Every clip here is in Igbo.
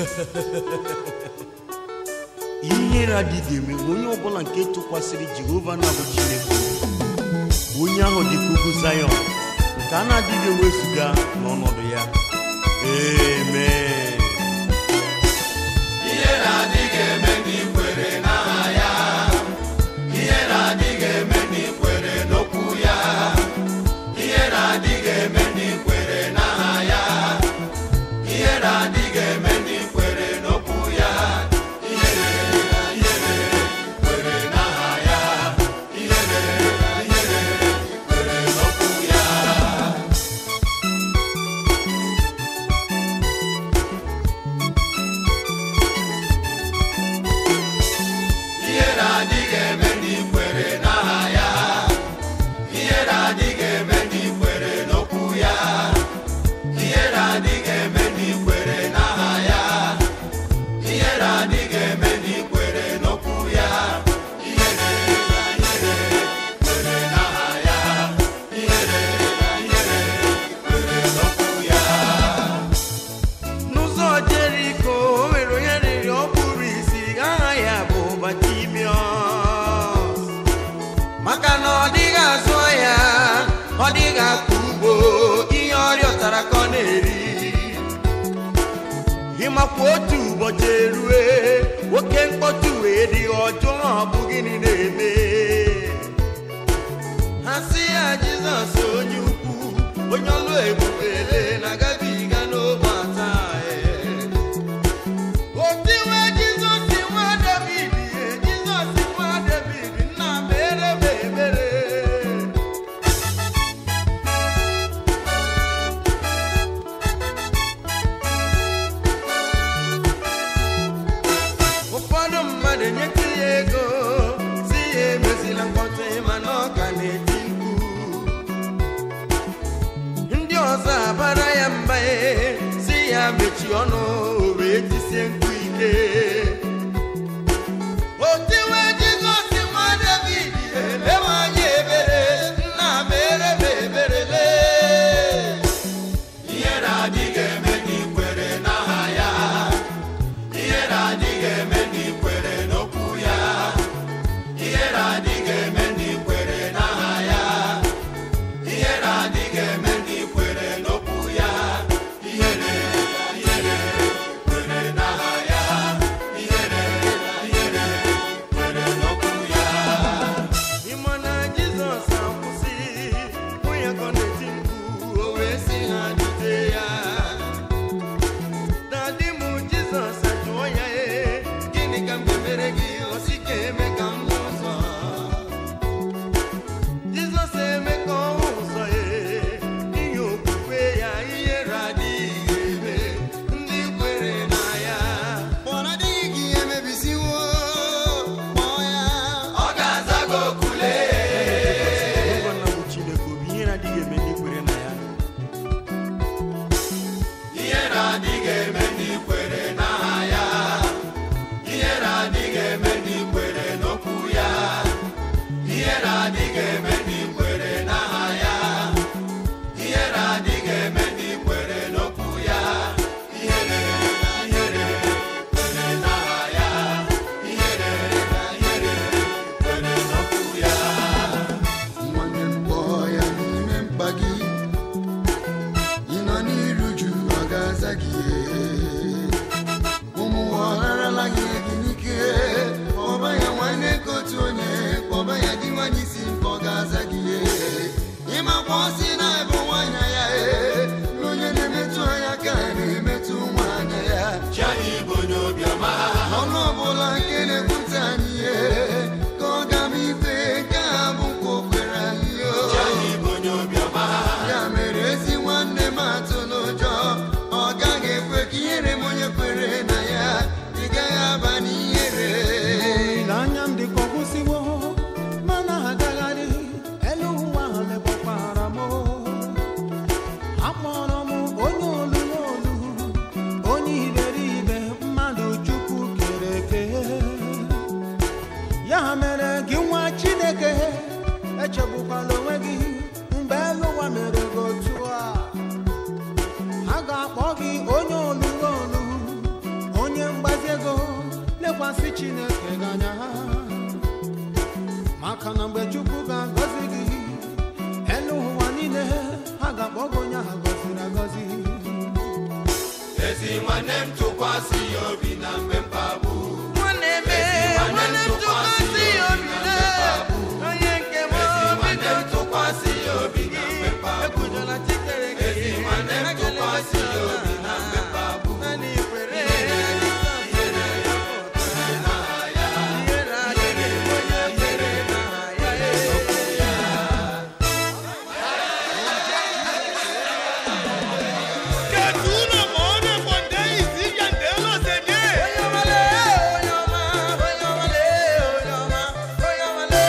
ihere adịghị eme onye ọbụla nke tụkwasịrị jehova na bụ chineke bụ onye ahụ dị ka ugwu zayọn nke a na-adịghị ewezuga n'ọnọdụ ya amen ihe na-adịghị eme n'ikwere n'aha ya ihe na-adịghị eme n'ikwere n'okwu ya ihe na-adịghị eme n'ikwere n'aha ya ihe na-adịghị eme n'ikwere n'okwu ya ihe ihere kwere n'aha ya ihere ihere kwere n'okwu ya ihe na-adịghị eme n'ikwere n'aha ya ihe na-adịghị eme n'ikwere n'okwu ya ihe na-adịghị eme n'ikwere n'aha ya ihe na-adịghị eme n'ikwere n'okwu ya ihe ihere kwere n'aha ya ihere ihere kwere n'okwu ya n'ụzọ jeriko o nwere onye rịrị ọ kpụrụ isi aha ya bụ batimiọs maka na ọ dịghị azụ ya ọ dịghị akọ ugbo ihe ọrịọtara ka ọ na-eri ịmakwa otu ụbọchị erue oke mkpọtụ wee dị ọjọọ ọ bụ gịnị na-eme ha sị ya jizọs onye ukwu onye ọlụ ebubele na-agabiga n'ogbe ata otiwe jizọs nwa david ye jizọs nwa david nna mere m ebere ụfọdụ mmadụ nyetụ ya ego si ya emezila mkpọtụ mana ọ ka na-eti mkpu ndị ọzọ abara ya mba ee, si ya mechi ọnụ o wee tisie mkpu ike otiwe jizọs nwa david elewe anya ebere nna mere m ebere lee ihe na-adịghị eme n'ikwere n'aha ya ihe na-adịghị eme n'ikwere n'okwu ya ihe na-adịghị eme n'ikwere n'aha ya ihe na-adịghị eme n'ikwere n'okwu ya ihe ihere kwere n'aha ya tụkwasị chineke gị anya maka na mgbe chukwu ga-agọzi gị elu ụwa niile ha ga-akpọ gị onye ahụ gọziri agọzi ezi nwanne m tụkwasị ya obi na mgbe mkpagbu nwanne m nwanne m tụkwasị ya obi na onye nke m ezi nwanne m tụkwasị ya obi na mgbe mkpagbu ekwujọla chikere gị ezi nwanne m tụkwasị ya obi na mgbe mkpagbu naanị ikwere ihere adịghị onye mere n'aha ya onye ọmale onye ọma onye ọmale onye ọma onye ọmale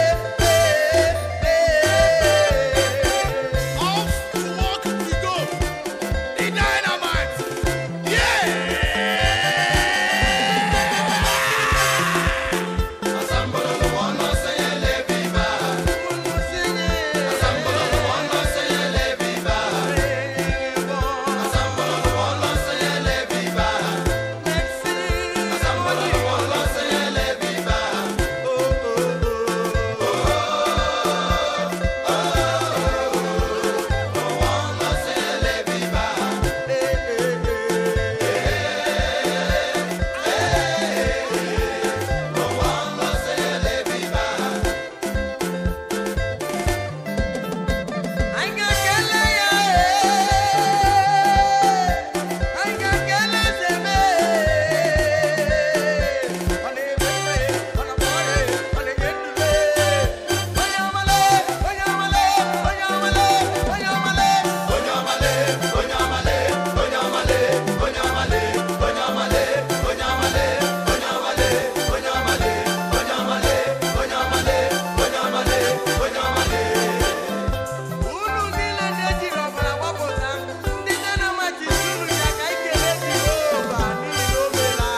asambololo wọn sẹ yẹn lé bíbá unu sinye asambololo wọn sẹ yẹn lé bíbá asambololo wọn sẹ yẹn lé bíbá asambololo wọn sẹ yẹn lé bíbá. anyị ga-ekele ya anyị ga-ekele zeme ọ na-eme mme ọ na-agba ọrịa ọ na-enye ndule onye ọmale onye ọmale onye ọmale onye ọmale Onye ọmale, onye ọmale, onye ọmale, onye ọmale, onye ọmale, onye ọmale, onye ọmale, onye ọmale, onye ọmale, onye ọmale, onye ọmale, onye ọmale. unu niile na-ejiri ọbara gbapụta ndị nne na machi unu ya ka anyị kelee Jehova n'ihi na o meela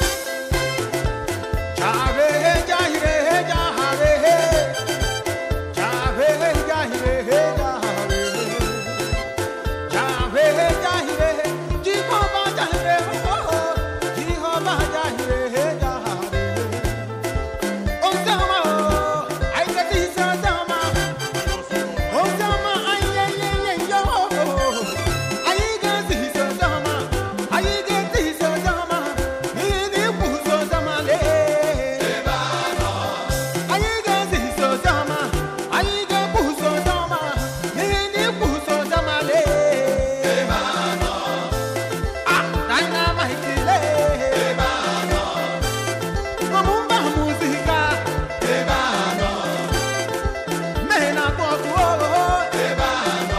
Jahrehe, Jahrehe, Jahrehe. Jahrehe, Jahrehe, Jahrehe. Jahrehe, Jahrehe. Jehovah Jahrehe, oh, oh. Jehovah Jahrehe, Jahrehe. Osama, oh, I get this, Osama. Osama, ay, ay, ay, ay, yo. Ay, get this, Osama. Ay, get this, Osama. Nini kuzo Osama, le. Anyị ga-ezi so zama, anyị ga-ebuso zama, n'ihi na ibuso zama lee. Ah, dynamite lee. Ọmụmba muzika. Mee na-akpọ ọkụ oo.